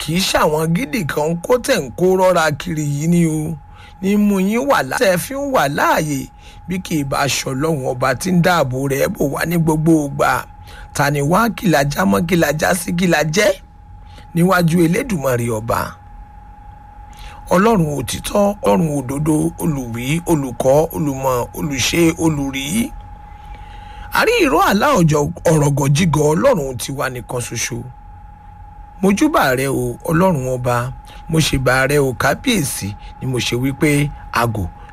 kì í ṣàwọn gidi kan kó tẹ̀ ń kó rọ́ra kiri yìí ni o ní mú yín wà láàyè fi ń wà láàyè bí kì í bá aṣọ lọ́hùn ọba tí ń dáàbò rẹ̀ bò wá ní gbogbo ìgbà ta ni wá kìlàjá mọ́ kìlàjá sí kìlàjẹ́ níwájú elédùmarè ọba ọlọ́run òtítọ́ ọlọ́run òdodo olùwí olùkọ́ olùmọ̀ olùṣe olùrí àrí ìró àlá ọjọ́ ọ̀rọ̀gọ̀jígọ̀ ọlọ́run tiwa nìkan ṣoṣo mojúbà rẹ o ọlọ́run ọba mo ṣèbà rẹ o kábíyèsí ni mo ṣe wípé àgò